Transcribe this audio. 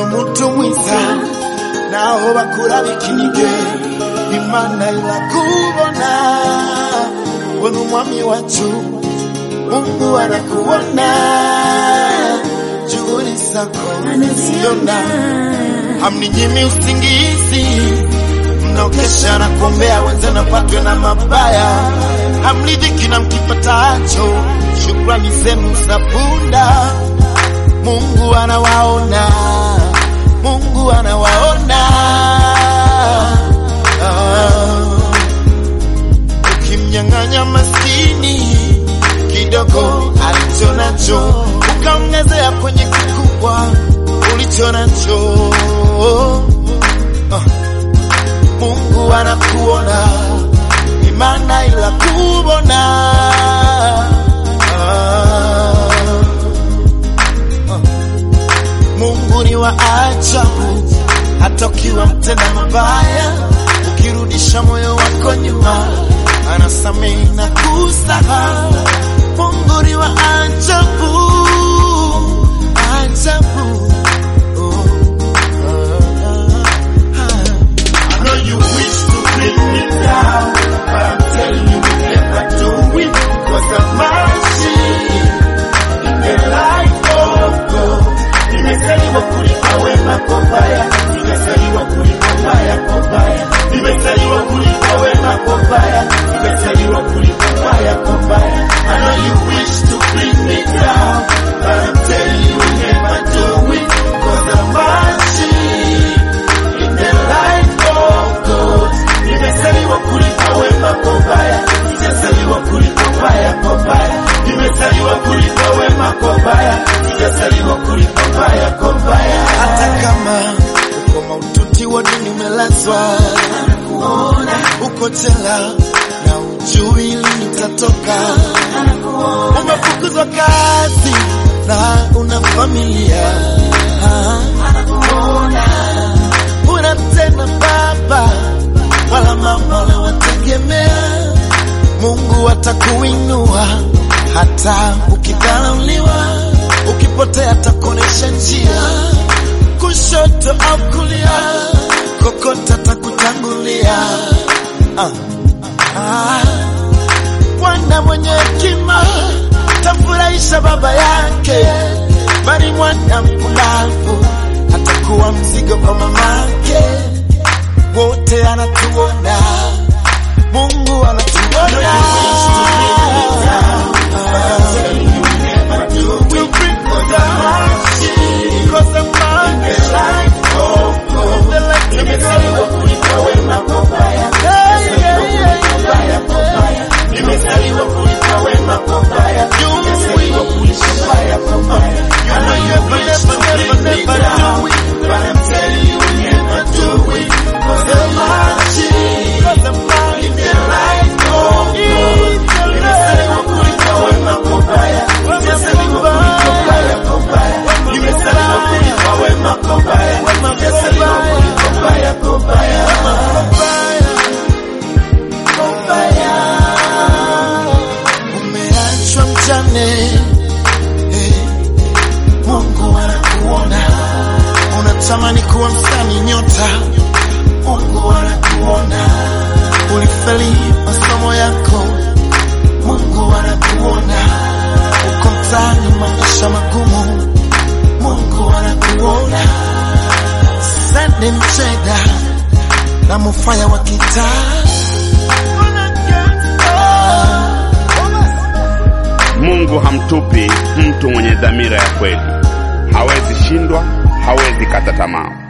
muntu mwiza naho bakurabika inige imana irakubona bona umwami wacu mungu anakuona juhudi zako anaziona hamninyimi usingizi mnaokesha na kuombea wenzenu apatwe na mabaya hamridhiki na mkipatacho shukrani zenu za punda mungu anawaona mungu anawaona ah. ukimnyang'anya maskini kidogo alicho nacho ukaongezea kwenye kikubwa ulicho nacho ah. mungu anakuona imana ila kubona ah. ah. mungu ni wa ajabu hata ukiwa mtenda mabaya ukirudisha moyo wako nyuma anasamehe na kusahau mungu ni wa ajabu ajabu oh. I know you wish to bring me down, but I'm telling you, we never do it because of mercy in the life of God. Nimezaliwa kulipa wema kwa baya, nimezaliwa kulipa baya kwa baya, nimezaliwa kulipa wema kwa baya, nimezaliwa kulipa baya kwa baya. I know you wish to bring me down, but I'm telling you, we never do it because of mercy in the life of God. Nimezaliwa kulipa wema kwa baya, sijazaliwa kulipa baya kwa baya. Nimezaliwa kulipa wema kwa baya, sijazaliwa kulipa baya kwa baya. Hata kama uko maututi wa dini umelazwa, uko jela na ujui lini utatoka, umefukuzwa kazi na una familia una tena baba wala mama unawategemea. Mungu atakuinua hata ukidharauliwa, ukipotea atakuonesha njia, kushoto au kulia, kokote atakutangulia. Ah, ah. Mwana mwenye hekima tamfurahisha baba yake, bali mwana mpumbavu atakuwa mzigo kwa mamake. Wote anatuona, Mungu anatuona. To bring us a mercy, because of mercy, the light nimezaliwa kulipa wema kwa baya. Nimezaliwa kulipa baya kwa baya. Nimezaliwa kulipa wema kwa baya. Nimezaliwa kulipa baya kwa baya. I know you never, never, never, never do it, but I'm telling you, we never do it. Cause of mercy, cause of mercy, in the light of God. Nimezaliwa kulipa wema kwa baya. Nimezaliwa kulipa baya kwa baya. Nimezaliwa kulipa wema kwa baya. Nimezaliwa kulipa baya kwa baya. Kwa baya. Umeachwa mjane eh, Mungu anakuona, unatamani kuwa msanii nyota, Mungu anakuona, ulifeli masomo yako, Mungu anakuona, uko mtaani maisha magumu, Mungu anakuona, sende mcheda na mufaya wa kitaa Mungu hamtupi mtu mwenye dhamira ya kweli. Hawezi shindwa, hawezi kata tamaa.